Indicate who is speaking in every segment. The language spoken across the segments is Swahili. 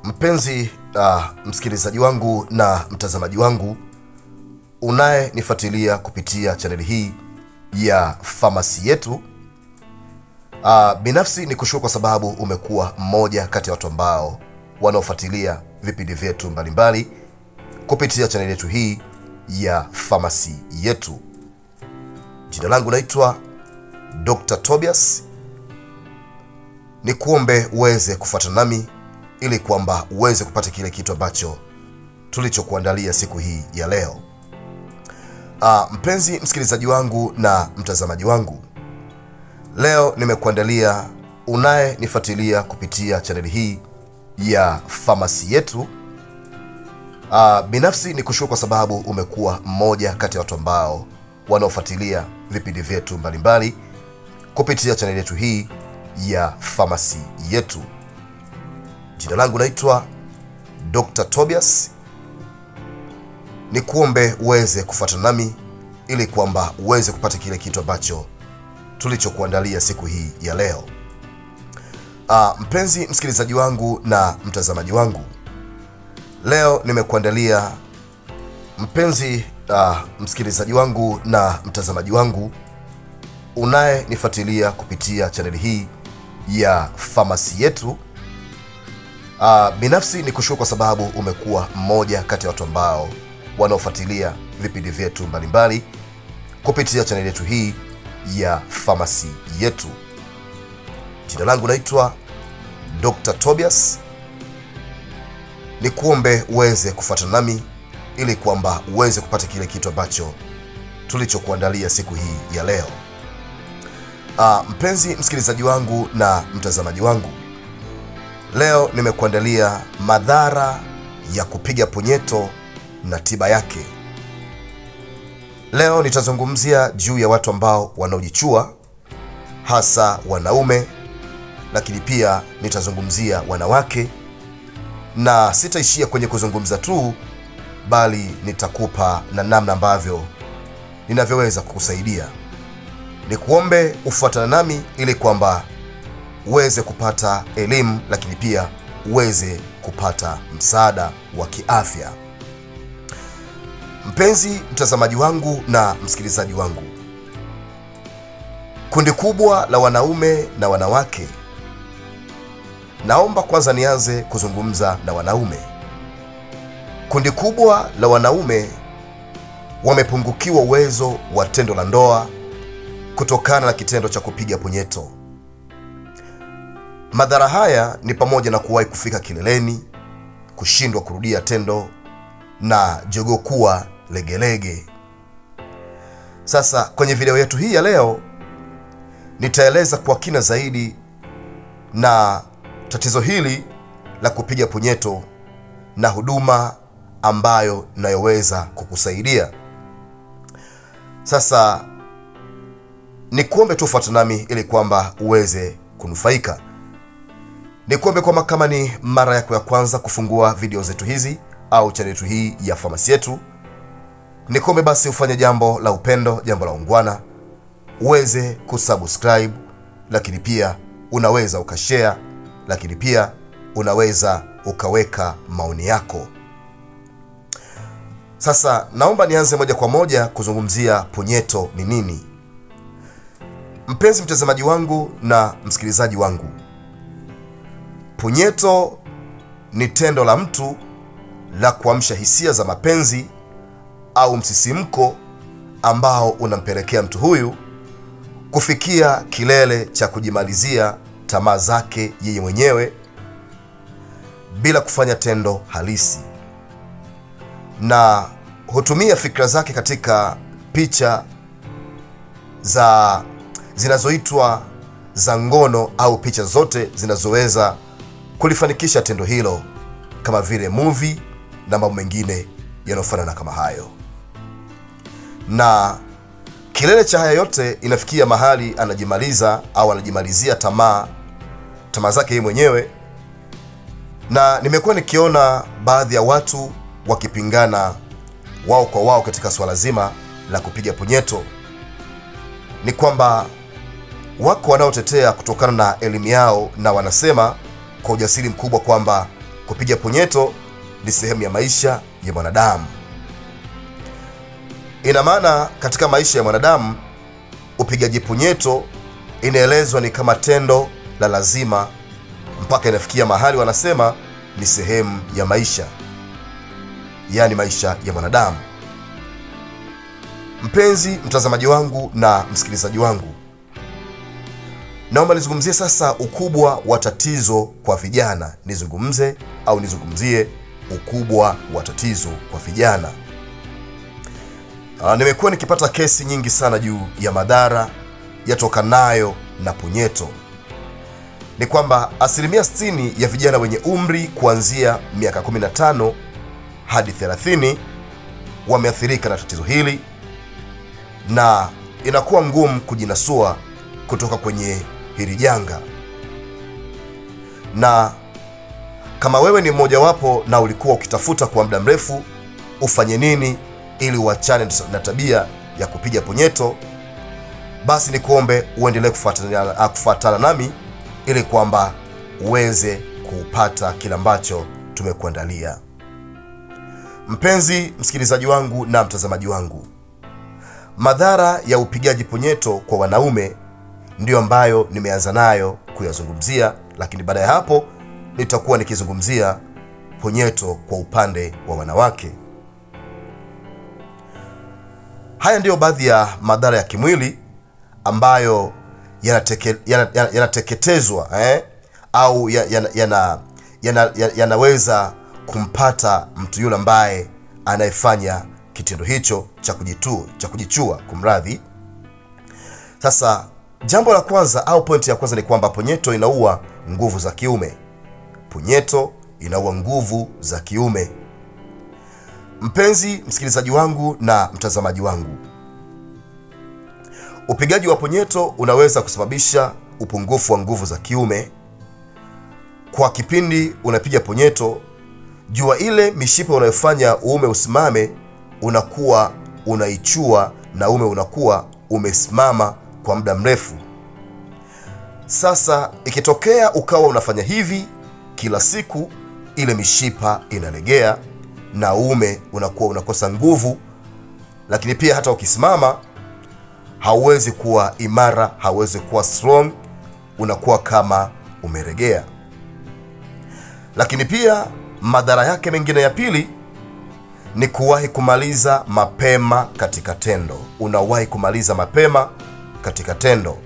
Speaker 1: Mpenzi uh, msikilizaji wangu na mtazamaji wangu unayenifuatilia kupitia chaneli hii ya famasi yetu uh, binafsi ni kushukuru kwa sababu umekuwa mmoja kati ya watu ambao wanaofuatilia vipindi vyetu mbalimbali kupitia chaneli yetu hii ya famasi yetu. Jina langu naitwa Dr. Tobias. Ni kuombe uweze kufuatana nami ili kwamba uweze kupata kile kitu ambacho tulichokuandalia siku hii ya leo. Ah, mpenzi msikilizaji wangu na mtazamaji wangu, leo nimekuandalia unayenifuatilia kupitia chaneli hii ya famasi yetu. Ah, binafsi ni kushukuru kwa sababu umekuwa mmoja kati ya watu ambao wanaofuatilia vipindi vyetu mbalimbali kupitia chaneli yetu hii ya famasi yetu. Jina langu naitwa Dr. Tobias. Ni kuombe uweze kufuatana nami ili kwamba uweze kupata kile kitu ambacho tulichokuandalia siku hii ya leo. Ah, mpenzi msikilizaji wangu na mtazamaji wangu, leo nimekuandalia mpenzi ah, msikilizaji wangu na mtazamaji wangu unayenifuatilia kupitia chaneli hii ya famasi yetu. Uh, binafsi ni kushukuru kwa sababu umekuwa mmoja kati ya watu ambao wanaofuatilia vipindi vyetu mbalimbali kupitia chaneli yetu hii ya famasi yetu. Jina langu naitwa Dr. Tobias. Ni kuombe uweze kufuatana nami ili kwamba uweze kupata kile kitu ambacho tulichokuandalia siku hii ya leo. Uh, mpenzi msikilizaji wangu na mtazamaji wangu Leo nimekuandalia madhara ya kupiga punyeto na tiba yake. Leo nitazungumzia juu ya watu ambao wanaojichua, hasa wanaume, lakini pia nitazungumzia wanawake, na sitaishia kwenye kuzungumza tu, bali nitakupa na namna ambavyo ninavyoweza kukusaidia. Nikuombe ufuatana nami ili kwamba uweze kupata elimu lakini pia uweze kupata msaada wa kiafya. Mpenzi mtazamaji wangu na msikilizaji wangu, kundi kubwa la wanaume na wanawake, naomba kwanza nianze kuzungumza na wanaume. Kundi kubwa la wanaume wamepungukiwa uwezo wa tendo la ndoa kutokana na kitendo cha kupiga punyeto. Madhara haya ni pamoja na kuwahi kufika kileleni, kushindwa kurudia tendo na jogoo kuwa legelege. Sasa kwenye video yetu hii ya leo nitaeleza kwa kina zaidi na tatizo hili la kupiga punyeto na huduma ambayo inayoweza kukusaidia. Sasa ni kuombe tu fuata nami ili kwamba uweze kunufaika. Ni kuombe kwamba kama ni mara yako ya kwanza kufungua video zetu hizi au chaneli yetu hii ya famasi yetu, ni kuombe basi ufanye jambo la upendo, jambo la ungwana, uweze kusubscribe, lakini pia unaweza ukashare, lakini pia unaweza ukaweka maoni yako. Sasa naomba nianze moja kwa moja kuzungumzia punyeto ni nini. Mpenzi mtazamaji wangu na msikilizaji wangu, punyeto ni tendo la mtu la kuamsha hisia za mapenzi au msisimko ambao unampelekea mtu huyu kufikia kilele cha kujimalizia tamaa zake yeye mwenyewe bila kufanya tendo halisi, na hutumia fikra zake katika picha za zinazoitwa za ngono au picha zote zinazoweza kulifanikisha tendo hilo kama vile movie na mambo mengine yanayofanana kama hayo. Na kilele cha haya yote inafikia mahali anajimaliza au anajimalizia tamaa tamaa zake yeye mwenyewe, na nimekuwa nikiona baadhi ya watu wakipingana wao kwa wao katika swala zima la kupiga punyeto. Ni kwamba wako wanaotetea kutokana na elimu yao na wanasema kwa ujasiri mkubwa kwamba kupiga punyeto ni sehemu ya maisha ya mwanadamu. Ina maana katika maisha ya mwanadamu upigaji punyeto inaelezwa ni kama tendo la lazima, mpaka inafikia mahali wanasema ni sehemu ya maisha, yaani maisha ya mwanadamu. Mpenzi mtazamaji wangu na msikilizaji wangu, naomba nizungumzie sasa ukubwa wa tatizo kwa vijana. Nizungumze au nizungumzie ukubwa wa tatizo kwa vijana. Uh, nimekuwa nikipata kesi nyingi sana juu ya madhara yatokanayo na punyeto. Ni kwamba asilimia 60 ya vijana wenye umri kuanzia miaka 15 hadi 30 wameathirika na tatizo hili na inakuwa ngumu kujinasua kutoka kwenye hili janga. Na kama wewe ni mmojawapo na ulikuwa ukitafuta kwa muda mrefu ufanye nini ili uachane na tabia ya kupiga punyeto, basi nikuombe uendelee kufuatana, kufuatana nami ili kwamba uweze kupata kile ambacho tumekuandalia. Mpenzi msikilizaji wangu na mtazamaji wangu, madhara ya upigaji punyeto kwa wanaume ndiyo ambayo nimeanza nayo kuyazungumzia, lakini baada ya hapo nitakuwa nikizungumzia punyeto kwa upande wa wanawake. Haya ndiyo baadhi ya madhara ya kimwili ambayo yanateke, yana, yana, yanateketezwa eh, au yanaweza yana, yana, yana, yana kumpata mtu yule ambaye anayefanya kitendo hicho cha kujitu, cha kujichua kumradhi. Sasa jambo la kwanza au pointi ya kwanza ni kwamba punyeto inaua nguvu za kiume. Punyeto inaua nguvu za kiume. Mpenzi msikilizaji wangu na mtazamaji wangu, upigaji wa punyeto unaweza kusababisha upungufu wa nguvu za kiume. Kwa kipindi unapiga punyeto, jua ile mishipa unayofanya uume usimame unakuwa unaichua na uume unakuwa umesimama kwa muda mrefu. Sasa ikitokea ukawa unafanya hivi kila siku, ile mishipa inalegea na uume unakuwa unakosa nguvu, lakini pia hata ukisimama hauwezi kuwa imara, hauwezi kuwa strong, unakuwa kama umeregea. Lakini pia madhara yake mengine ya pili ni kuwahi kumaliza mapema katika tendo. Unawahi kumaliza mapema katika tendo.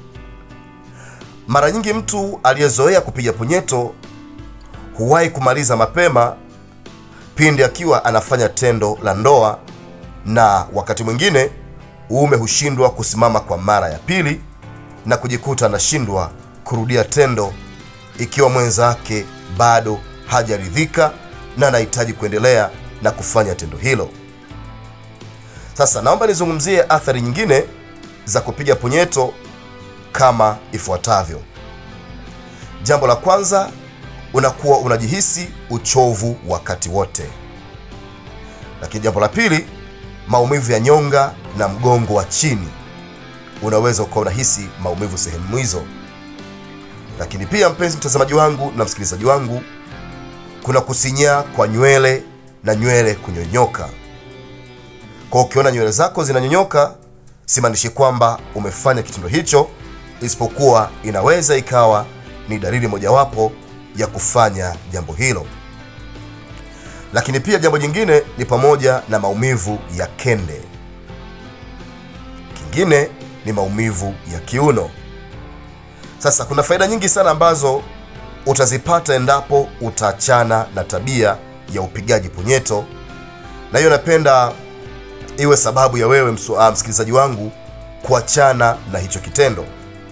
Speaker 1: Mara nyingi mtu aliyezoea kupiga punyeto huwahi kumaliza mapema pindi akiwa anafanya tendo la ndoa, na wakati mwingine uume hushindwa kusimama kwa mara ya pili na kujikuta anashindwa kurudia tendo ikiwa mwenzake bado hajaridhika na anahitaji kuendelea na kufanya tendo hilo. Sasa naomba nizungumzie athari nyingine za kupiga punyeto kama ifuatavyo. Jambo la kwanza, unakuwa unajihisi uchovu wakati wote. Lakini jambo la pili, maumivu ya nyonga na mgongo wa chini, unaweza ukawa unahisi maumivu sehemu hizo. Lakini pia mpenzi mtazamaji wangu na msikilizaji wangu, kuna kusinyaa kwa nywele na nywele kunyonyoka. Kwa ukiona nywele zako zinanyonyoka, simaanishi kwamba umefanya kitendo hicho, isipokuwa inaweza ikawa ni dalili mojawapo ya kufanya jambo hilo. Lakini pia jambo jingine ni pamoja na maumivu ya kende. Kingine ni maumivu ya kiuno. Sasa kuna faida nyingi sana ambazo utazipata endapo utaachana na tabia ya upigaji punyeto, na hiyo napenda iwe sababu ya wewe msikilizaji wangu kuachana na hicho kitendo.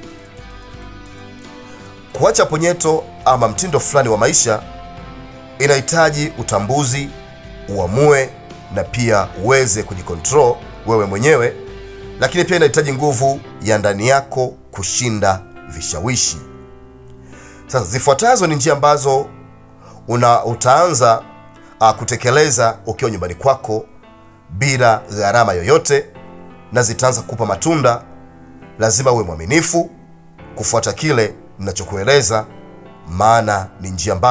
Speaker 1: Kuacha punyeto ama mtindo fulani wa maisha inahitaji utambuzi, uamue na pia uweze kujikontrol wewe mwenyewe, lakini pia inahitaji nguvu ya ndani yako kushinda vishawishi. Sasa zifuatazo ni njia ambazo una utaanza uh, kutekeleza ukiwa nyumbani kwako bila gharama yoyote, na zitaanza kukupa matunda. Lazima uwe mwaminifu kufuata kile ninachokueleza, maana ni njia ambayo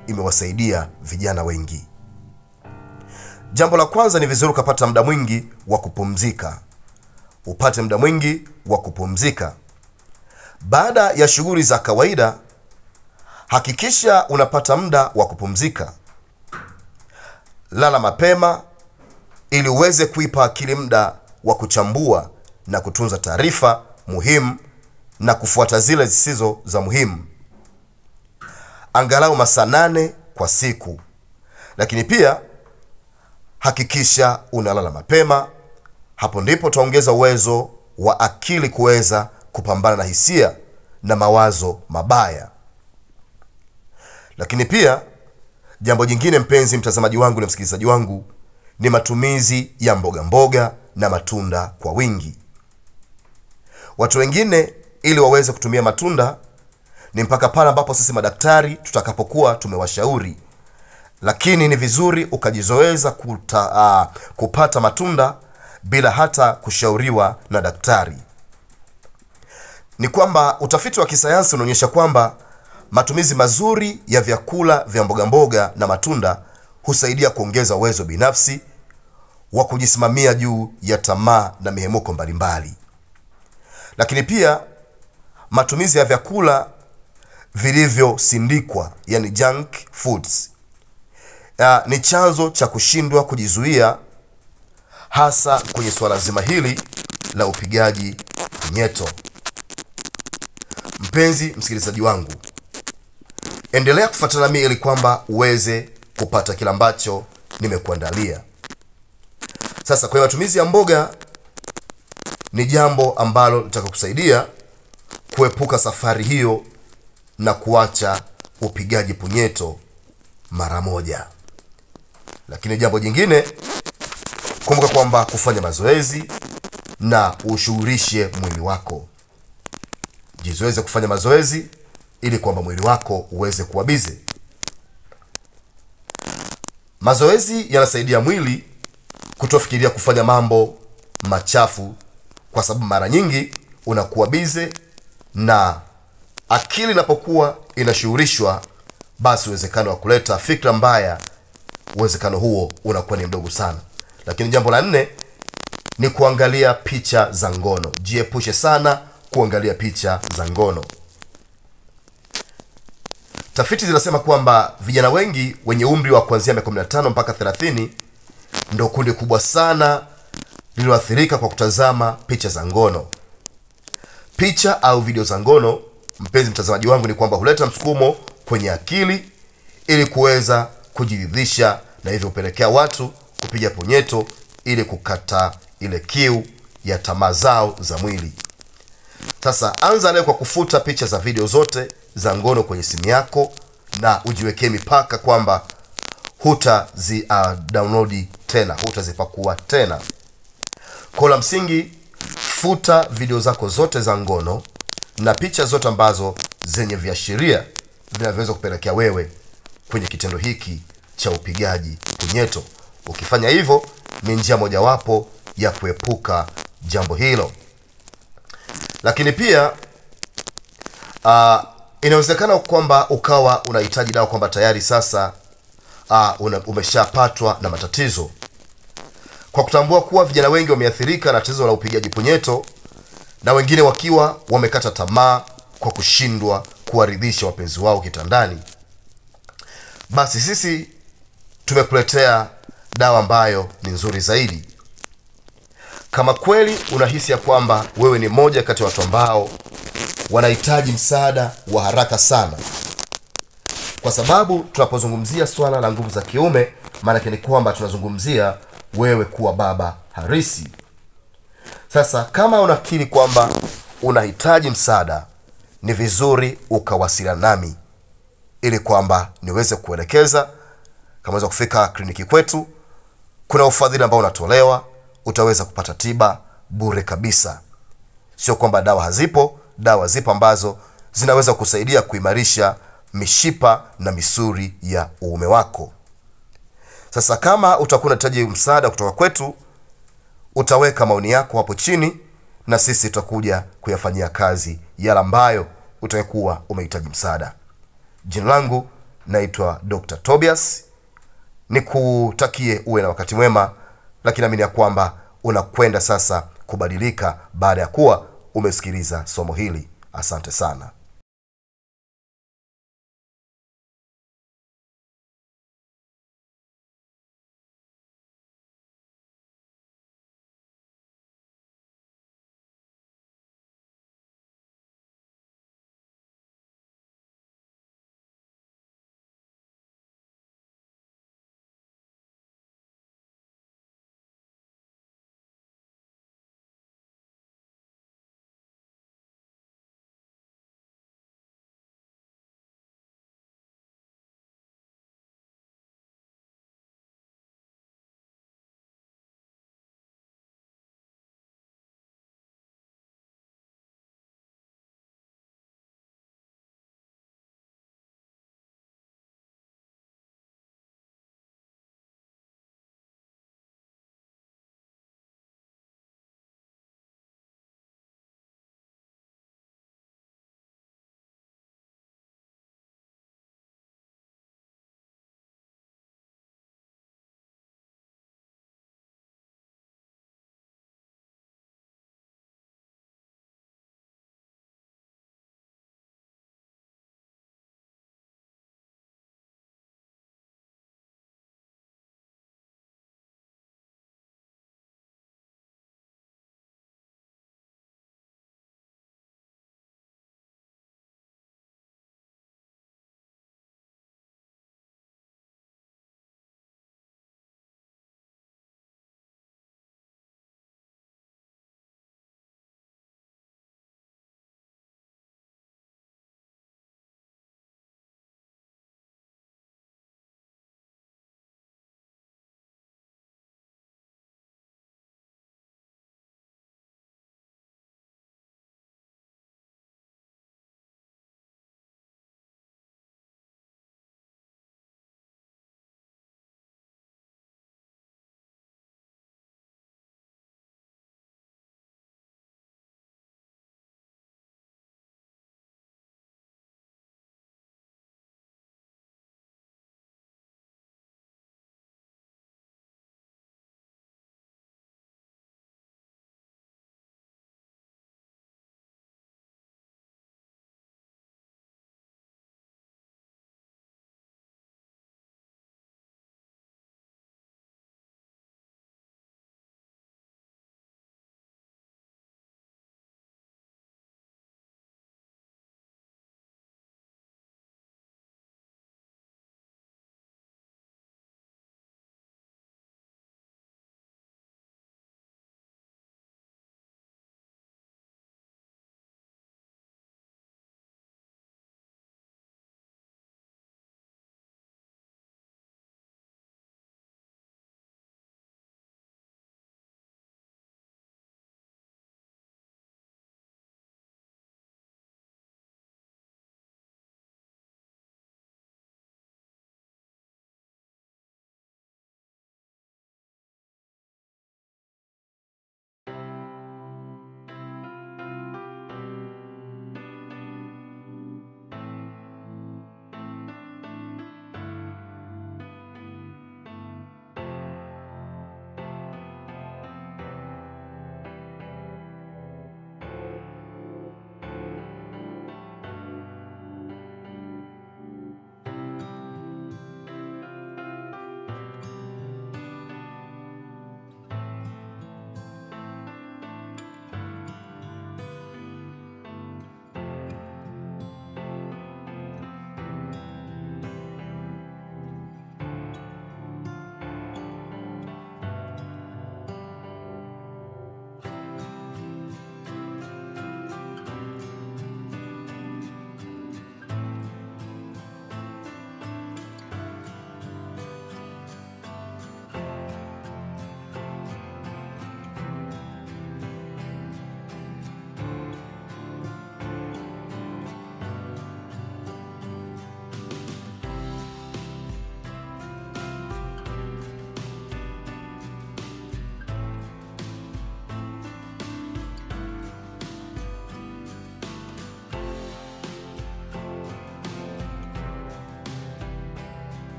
Speaker 1: imewasaidia vijana wengi. Jambo la kwanza, ni vizuri ukapata muda mwingi wa kupumzika. Upate muda mwingi wa kupumzika baada ya shughuli za kawaida. Hakikisha unapata muda wa kupumzika. Lala mapema ili uweze kuipa akili muda wa kuchambua na kutunza taarifa muhimu na kufuata zile zisizo za muhimu, angalau masaa nane kwa siku. Lakini pia hakikisha unalala mapema. Hapo ndipo utaongeza uwezo wa akili kuweza kupambana na hisia na mawazo mabaya. Lakini pia jambo jingine, mpenzi mtazamaji wangu na msikilizaji wangu, ni matumizi ya mboga mboga na matunda kwa wingi. Watu wengine ili waweze kutumia matunda ni mpaka pale ambapo sisi madaktari tutakapokuwa tumewashauri, lakini ni vizuri ukajizoeza kuta, uh, kupata matunda bila hata kushauriwa na daktari. Ni kwamba utafiti wa kisayansi unaonyesha kwamba matumizi mazuri ya vyakula vya mboga mboga na matunda husaidia kuongeza uwezo binafsi wa kujisimamia juu ya tamaa na mihemuko mbalimbali. Lakini pia matumizi ya vyakula vilivyosindikwa, yani junk foods, ya, ni chanzo cha kushindwa kujizuia, hasa kwenye suala zima hili la upigaji punyeto. Mpenzi msikilizaji wangu, endelea kufuatana nami ili kwamba uweze kupata kile ambacho nimekuandalia. Sasa kwenye matumizi ya mboga ni jambo ambalo litakusaidia kuepuka safari hiyo na kuacha upigaji punyeto mara moja. Lakini jambo jingine, kumbuka kwamba kufanya mazoezi na ushughulishe mwili wako. Jizoeze kufanya mazoezi ili kwamba mwili wako uweze kuwa bize. Mazoezi yanasaidia mwili kutofikiria kufanya mambo machafu, kwa sababu mara nyingi unakuwa bize na akili inapokuwa inashughulishwa, basi uwezekano wa kuleta fikra mbaya, uwezekano huo unakuwa ni mdogo sana. Lakini jambo la nne ni kuangalia picha za ngono. Jiepushe sana kuangalia picha za ngono. Tafiti zinasema kwamba vijana wengi wenye umri wa kuanzia miaka 15 mpaka 30 ndo kundi kubwa sana lililoathirika kwa kutazama picha za ngono. Picha au video za ngono, mpenzi mtazamaji wangu, ni kwamba huleta msukumo kwenye akili ili kuweza kujiridhisha, na hivyo hupelekea watu kupiga punyeto ili kukata ile kiu ya tamaa zao za mwili. Sasa anza leo kwa kufuta picha za video zote za ngono kwenye simu yako na ujiwekee mipaka kwamba hutazi uh, download tena, hutazipakua tena. Kwa la msingi, futa video zako zote za ngono na picha zote ambazo zenye viashiria vinavyoweza kupelekea wewe kwenye kitendo hiki cha upigaji punyeto. Ukifanya hivyo, ni njia mojawapo ya kuepuka jambo hilo. Lakini pia uh, inawezekana kwamba ukawa unahitaji dawa kwamba tayari sasa uh, una, umeshapatwa na matatizo. Kwa kutambua kuwa vijana wengi wameathirika na tatizo la upigaji punyeto na wengine wakiwa wamekata tamaa kwa kushindwa kuwaridhisha wapenzi wao kitandani, basi sisi tumekuletea dawa ambayo ni nzuri zaidi. Kama kweli unahisi ya kwamba wewe ni moja kati ya watu ambao wanahitaji msaada wa haraka sana, kwa sababu tunapozungumzia swala la nguvu za kiume, maanake ni kwamba tunazungumzia wewe kuwa baba harisi. Sasa kama unakiri kwamba unahitaji msaada, ni vizuri ukawasiliana nami ili kwamba niweze kuelekeza. Kama weza kufika kliniki kwetu, kuna ufadhili ambao unatolewa, utaweza kupata tiba bure kabisa. Sio kwamba dawa hazipo, dawa zipo ambazo zinaweza kusaidia kuimarisha mishipa na misuri ya uume wako. Sasa kama utakuwa unahitaji msaada kutoka kwetu, utaweka maoni yako hapo chini, na sisi tutakuja kuyafanyia kazi yale ambayo utakuwa umehitaji msaada. Jina langu naitwa dr tobias nikutakie uwe na wakati mwema lakini naamini ya kwamba unakwenda sasa kubadilika baada ya kuwa umesikiliza somo hili asante sana